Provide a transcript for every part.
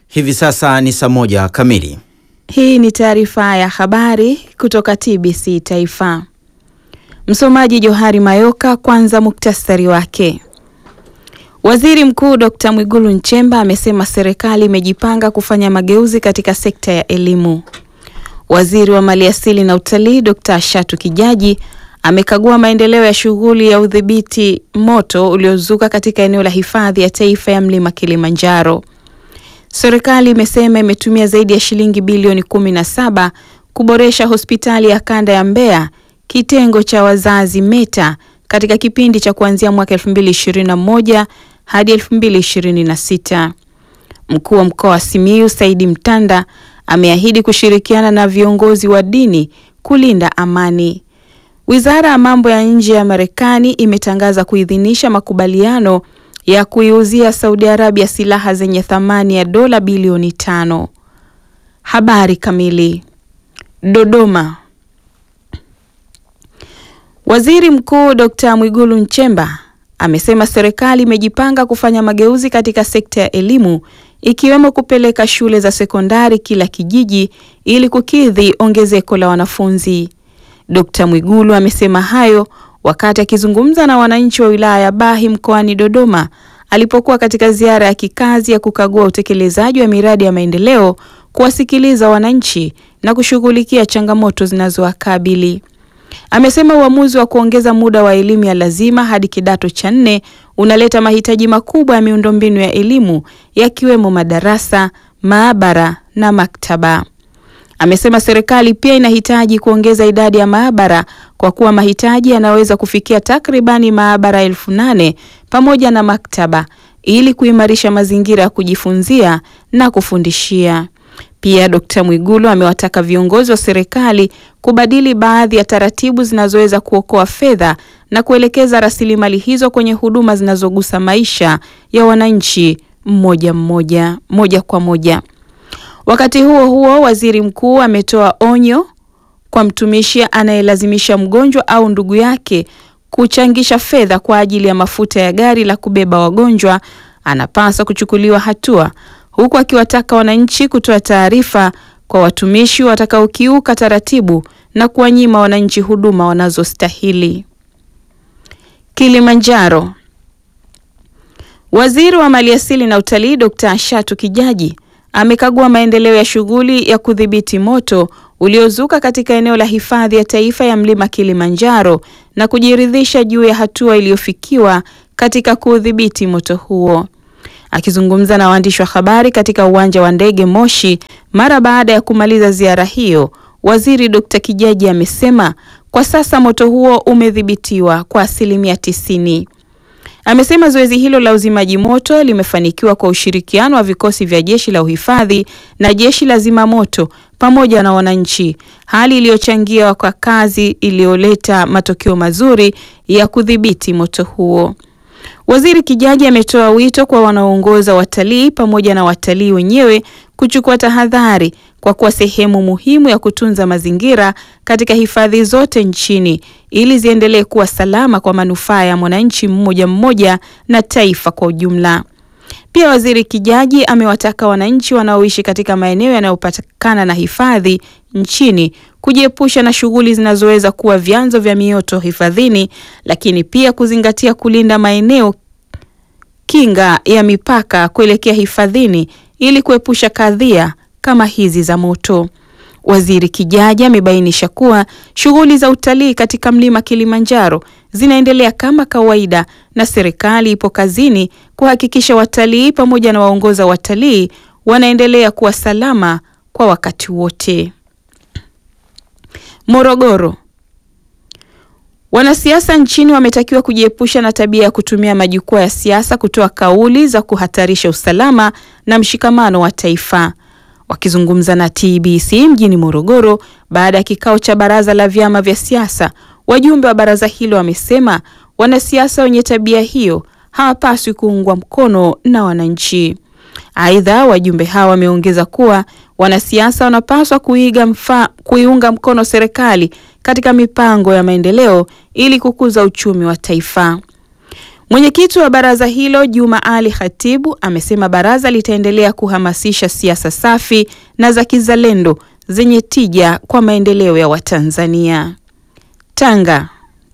Hivi sasa ni saa moja kamili. Hii ni taarifa ya habari kutoka TBC Taifa. Msomaji Johari Mayoka. Kwanza muktasari wake. Waziri Mkuu Dr. Mwigulu Nchemba amesema serikali imejipanga kufanya mageuzi katika sekta ya elimu. Waziri wa Maliasili na Utalii Dr. Shatu Kijaji amekagua maendeleo ya shughuli ya udhibiti moto uliozuka katika eneo la hifadhi ya taifa ya Mlima Kilimanjaro. Serikali imesema imetumia zaidi ya shilingi bilioni kumi na saba kuboresha hospitali ya kanda ya Mbeya kitengo cha wazazi META katika kipindi cha kuanzia mwaka 2021 hadi 2026. Mkuu wa mkoa wa Simiyu Saidi Mtanda ameahidi kushirikiana na viongozi wa dini kulinda amani. Wizara ya mambo ya nje ya Marekani imetangaza kuidhinisha makubaliano ya kuiuzia Saudi Arabia silaha zenye thamani ya dola bilioni tano. Habari kamili. Dodoma. Waziri Mkuu Dr. Mwigulu Nchemba amesema serikali imejipanga kufanya mageuzi katika sekta ya elimu ikiwemo kupeleka shule za sekondari kila kijiji ili kukidhi ongezeko la wanafunzi. Dr. Mwigulu amesema hayo wakati akizungumza na wananchi wa wilaya ya Bahi mkoani Dodoma alipokuwa katika ziara ya kikazi ya kukagua utekelezaji wa miradi ya maendeleo, kuwasikiliza wananchi na kushughulikia changamoto zinazowakabili. Amesema uamuzi wa kuongeza muda wa elimu ya lazima hadi kidato cha nne unaleta mahitaji makubwa ya miundombinu ya elimu yakiwemo madarasa, maabara na maktaba. Amesema serikali pia inahitaji kuongeza idadi ya maabara kwa kuwa mahitaji yanaweza kufikia takribani maabara elfu nane pamoja na maktaba ili kuimarisha mazingira ya kujifunzia na kufundishia. Pia Dkt. Mwigulu amewataka viongozi wa serikali kubadili baadhi ya taratibu zinazoweza kuokoa fedha na kuelekeza rasilimali hizo kwenye huduma zinazogusa maisha ya wananchi mmoja mmoja moja kwa moja. Wakati huo huo, waziri mkuu ametoa onyo kwa mtumishi anayelazimisha mgonjwa au ndugu yake kuchangisha fedha kwa ajili ya mafuta ya gari la kubeba wagonjwa, anapaswa kuchukuliwa hatua, huku akiwataka wananchi kutoa taarifa kwa watumishi watakaokiuka taratibu na kuwanyima wananchi huduma wanazostahili. Kilimanjaro. Waziri wa Maliasili na Utalii Dr. Shatu Kijaji amekagua maendeleo ya shughuli ya kudhibiti moto uliozuka katika eneo la hifadhi ya taifa ya Mlima Kilimanjaro na kujiridhisha juu ya hatua iliyofikiwa katika kuudhibiti moto huo. Akizungumza na waandishi wa habari katika uwanja wa ndege Moshi mara baada ya kumaliza ziara hiyo, Waziri Dr. Kijaji amesema kwa sasa moto huo umedhibitiwa kwa asilimia tisini. Amesema zoezi hilo la uzimaji moto limefanikiwa kwa ushirikiano wa vikosi vya jeshi la uhifadhi na jeshi la zimamoto pamoja na wananchi, hali iliyochangia kwa kazi iliyoleta matokeo mazuri ya kudhibiti moto huo. Waziri Kijaji ametoa wito kwa wanaoongoza watalii pamoja na watalii wenyewe kuchukua tahadhari kwa kuwa sehemu muhimu ya kutunza mazingira katika hifadhi zote nchini ili ziendelee kuwa salama kwa manufaa ya mwananchi mmoja mmoja na taifa kwa ujumla. Pia Waziri Kijaji amewataka wananchi wanaoishi katika maeneo yanayopatikana na hifadhi nchini kujiepusha na shughuli zinazoweza kuwa vyanzo vya mioto hifadhini, lakini pia kuzingatia kulinda maeneo kinga ya mipaka kuelekea hifadhini ili kuepusha kadhia kama hizi za moto. Waziri Kijaji amebainisha kuwa shughuli za utalii katika mlima Kilimanjaro zinaendelea kama kawaida na serikali ipo kazini kuhakikisha watalii pamoja na waongoza watalii wanaendelea kuwa salama kwa wakati wote. Morogoro. Wanasiasa nchini wametakiwa kujiepusha na tabia ya kutumia majukwaa ya siasa kutoa kauli za kuhatarisha usalama na mshikamano wa taifa. Wakizungumza na TBC mjini Morogoro baada ya kikao cha baraza la vyama vya siasa, wajumbe wa baraza hilo wamesema wanasiasa wenye tabia hiyo hawapaswi kuungwa mkono na wananchi. Aidha, wajumbe hawa wameongeza kuwa wanasiasa wanapaswa kuiga mfa, kuiunga mkono serikali katika mipango ya maendeleo ili kukuza uchumi wa taifa. Mwenyekiti wa baraza hilo Juma Ali Khatibu amesema baraza litaendelea kuhamasisha siasa safi na za kizalendo zenye tija kwa maendeleo ya Watanzania. Tanga.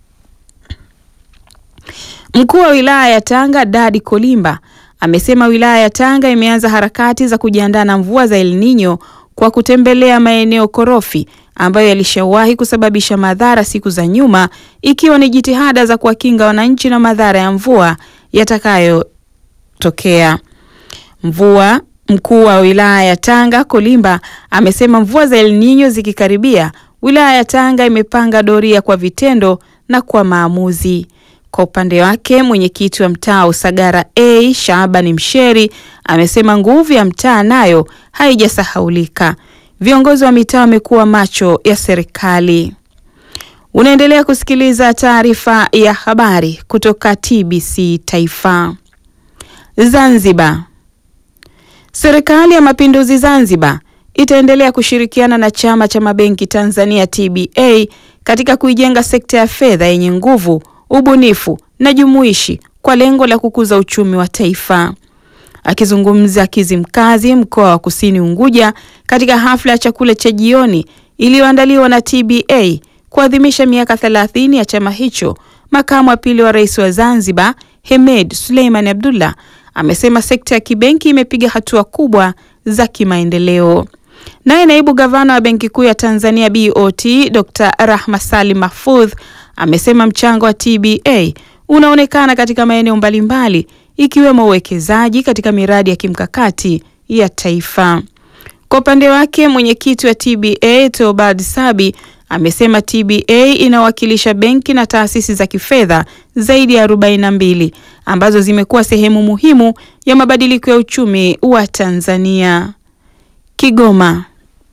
Mkuu wa wilaya ya Tanga Dadi Kolimba amesema wilaya ya Tanga imeanza harakati za kujiandaa na mvua za El Nino kwa kutembelea maeneo korofi ambayo yalishawahi kusababisha madhara siku za nyuma, ikiwa ni jitihada za kuwakinga wananchi na madhara ya mvua yatakayotokea. Mvua Mkuu wa wilaya ya Tanga Kolimba amesema mvua za El Nino zikikaribia, wilaya ya Tanga imepanga doria kwa vitendo na kwa maamuzi. Kwa upande wake mwenyekiti wa mtaa Usagara A Shaabani Msheri amesema nguvu ya mtaa nayo haijasahaulika. Viongozi wa mitaa wamekuwa macho ya serikali. Unaendelea kusikiliza taarifa ya habari kutoka TBC Taifa. Zanzibar. Serikali ya Mapinduzi Zanzibar itaendelea kushirikiana na Chama cha Mabenki Tanzania TBA katika kuijenga sekta ya fedha yenye nguvu, ubunifu na jumuishi kwa lengo la kukuza uchumi wa taifa. Akizungumza Kizimkazi, mkoa wa Kusini Unguja, katika hafla ya chakula cha jioni iliyoandaliwa na TBA kuadhimisha miaka 30 ya chama hicho, makamu wa pili wa rais wa Zanzibar Hemed Suleiman Abdullah amesema sekta ya kibenki imepiga hatua kubwa za kimaendeleo. Naye naibu gavana wa Benki Kuu ya Tanzania BOT Dr. Rahma Salim Mahfudh amesema mchango wa TBA unaonekana katika maeneo mbalimbali ikiwemo uwekezaji katika miradi ya kimkakati ya taifa. Kwa upande wake, mwenyekiti wa TBA Theobald Sabi amesema TBA inawakilisha benki na taasisi za kifedha zaidi ya 42 ambazo zimekuwa sehemu muhimu ya mabadiliko ya uchumi wa Tanzania. Kigoma.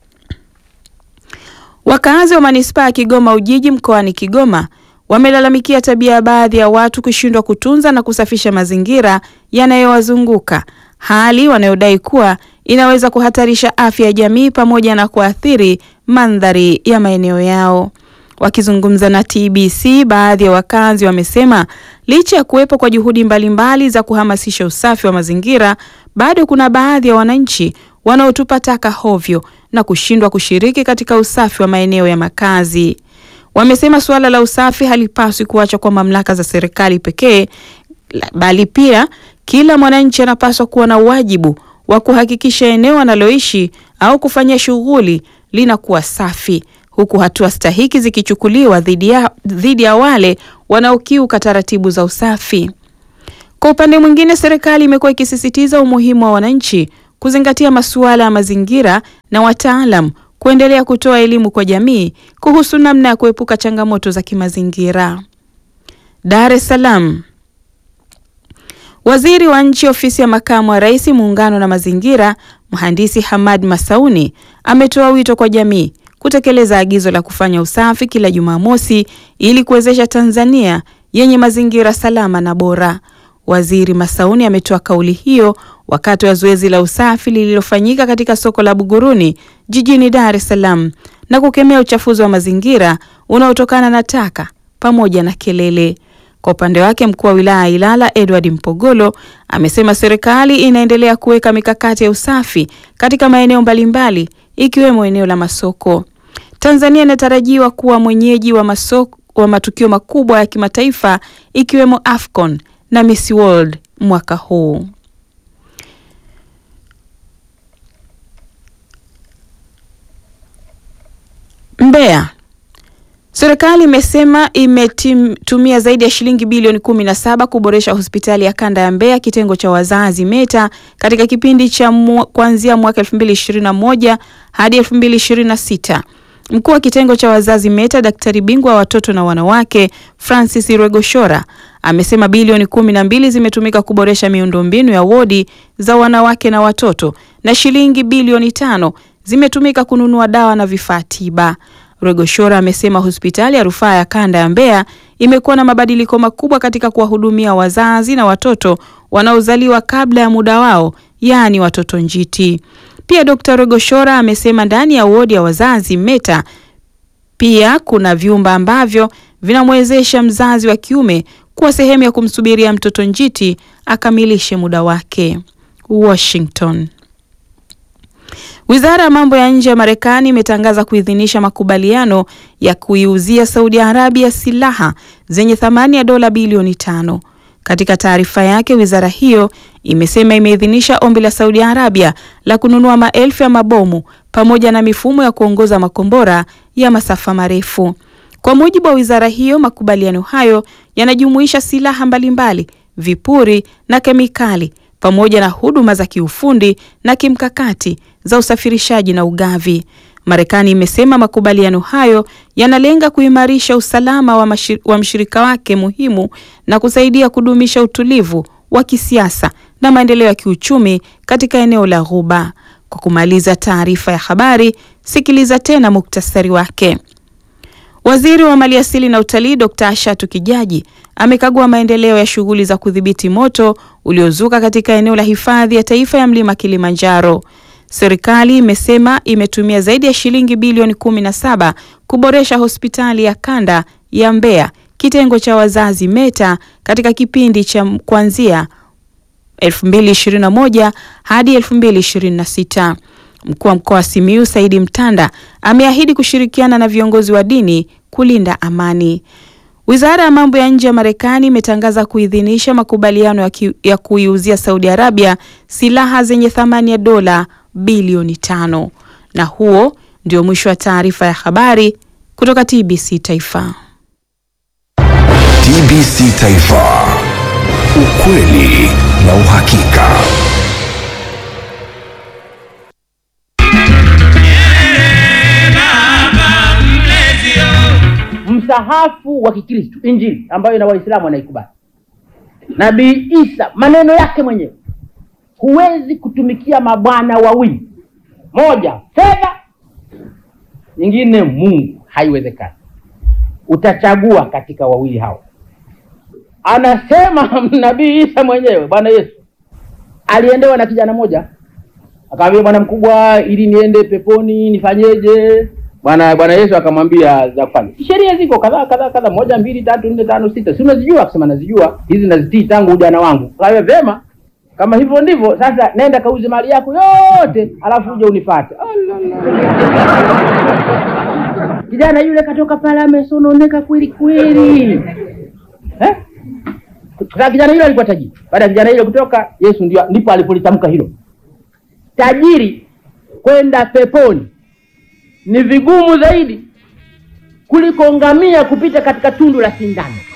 Wakazi wa manispaa ya Kigoma Ujiji mkoani Kigoma wamelalamikia tabia ya baadhi ya watu kushindwa kutunza na kusafisha mazingira yanayowazunguka, hali wanayodai kuwa inaweza kuhatarisha afya ya jamii pamoja na kuathiri mandhari ya maeneo yao. Wakizungumza na TBC, baadhi ya wakazi wamesema licha ya kuwepo kwa juhudi mbalimbali za kuhamasisha usafi wa mazingira, bado kuna baadhi ya wananchi wanaotupa taka hovyo na kushindwa kushiriki katika usafi wa maeneo ya makazi. Wamesema suala la usafi halipaswi kuachwa kwa mamlaka za serikali pekee, bali pia kila mwananchi anapaswa kuwa na wajibu wa kuhakikisha eneo analoishi au kufanya shughuli linakuwa safi, huku hatua stahiki zikichukuliwa dhidi ya, dhidi ya wale wanaokiuka taratibu za usafi. Kwa upande mwingine, serikali imekuwa ikisisitiza umuhimu wa wananchi kuzingatia masuala ya mazingira na wataalam kuendelea kutoa elimu kwa jamii kuhusu namna ya kuepuka changamoto za kimazingira. Dar es Salaam. Waziri wa Nchi Ofisi ya Makamu wa Rais, Muungano na Mazingira, Mhandisi Hamad Masauni ametoa wito kwa jamii kutekeleza agizo la kufanya usafi kila Jumamosi ili kuwezesha Tanzania yenye mazingira salama na bora. Waziri Masauni ametoa kauli hiyo wakati wa zoezi la usafi lililofanyika katika soko la Buguruni jijini Dar es Salaam na kukemea uchafuzi wa mazingira unaotokana na taka pamoja na kelele. Kwa upande wake, mkuu wa wilaya ya Ilala Edward Mpogolo amesema serikali inaendelea kuweka mikakati ya usafi katika maeneo mbalimbali ikiwemo eneo la masoko. Tanzania inatarajiwa kuwa mwenyeji wa masoko, wa matukio makubwa ya kimataifa ikiwemo Afcon na Miss World mwaka huu. Mbeya. Serikali imesema imetumia zaidi ya shilingi bilioni kumi na saba kuboresha hospitali ya kanda ya Mbeya kitengo cha wazazi META katika kipindi cha kuanzia mwaka 2021 hadi 2026. Mkuu wa kitengo cha wazazi META daktari bingwa wa watoto na wanawake Francis Rwegoshora amesema bilioni kumi na mbili zimetumika kuboresha miundombinu ya wodi za wanawake na watoto na shilingi bilioni tano zimetumika kununua dawa na vifaa tiba. Rwegoshora amesema hospitali ya rufaa ya kanda ya Mbeya imekuwa na mabadiliko makubwa katika kuwahudumia wazazi na watoto wanaozaliwa kabla ya muda wao, yaani watoto njiti. Pia Dr. Rwegoshora amesema ndani ya wodi ya wazazi META pia kuna vyumba ambavyo vinamwezesha mzazi wa kiume kuwa sehemu ya kumsubiria mtoto njiti akamilishe muda wake. Washington. Wizara ya mambo ya nje ya Marekani imetangaza kuidhinisha makubaliano ya kuiuzia Saudi Arabia silaha zenye thamani ya dola bilioni tano. Katika taarifa yake, wizara hiyo imesema imeidhinisha ombi la Saudi Arabia la kununua maelfu ya mabomu pamoja na mifumo ya kuongoza makombora ya masafa marefu. Kwa mujibu wa wizara hiyo, makubaliano hayo yanajumuisha silaha mbalimbali, vipuri na kemikali pamoja na huduma za kiufundi na kimkakati za usafirishaji na ugavi. Marekani imesema makubaliano hayo yanalenga kuimarisha usalama wa, mashir, wa mshirika wake muhimu na kusaidia kudumisha utulivu wa kisiasa na maendeleo ya kiuchumi katika eneo la Ghuba. Kwa kumaliza taarifa ya habari, sikiliza tena muktasari wake. Waziri wa Maliasili na Utalii Dr. Ashatu Kijaji amekagua maendeleo ya shughuli za kudhibiti moto uliozuka katika eneo la hifadhi ya taifa ya mlima Kilimanjaro. Serikali imesema imetumia zaidi ya shilingi bilioni 17 kuboresha hospitali ya kanda ya Mbeya kitengo cha wazazi META katika kipindi cha kuanzia 2021 hadi 2026. Mkuu wa mkoa wa Simiyu Saidi Mtanda ameahidi kushirikiana na viongozi wa dini kulinda amani. Wizara ya mambo ya nje ya Marekani imetangaza kuidhinisha makubaliano ya, ya kuiuzia Saudi Arabia silaha zenye thamani ya dola bilioni tano. Na huo ndio mwisho wa taarifa ya habari kutoka TBC Taifa. TBC Taifa. Ukweli na uhakika. Msahafu wa Kikristo, Injili ambayo na Waislamu wanaikubali, Nabii Isa maneno yake mwenyewe, huwezi kutumikia mabwana wawili, moja fedha, nyingine Mungu, haiwezekani. Utachagua katika wawili hao. Anasema Nabii Isa mwenyewe, Bwana Yesu aliendewa na kijana mmoja, akamwambia bwana mkubwa, ili niende peponi nifanyeje? Bwana Bwana Yesu akamwambia za kufanya. Sheria ziko kadhaa kadhaa kadhaa, moja mbili tatu nne tano sita, si unazijua? Akasema nazijua hizi, nazitii tangu ujana wangu. Kawe vema, kama hivyo ndivyo sasa, nenda kauze mali yako yote, alafu uje unifuate. Kijana yule katoka pale amesononeka kweli kweli, eh? Sasa kijana yule alikuwa tajiri. Baada ya kijana yule kutoka, Yesu ndio ndipo alipolitamka hilo, tajiri kwenda peponi ni vigumu zaidi kuliko ngamia kupita katika tundu la sindano.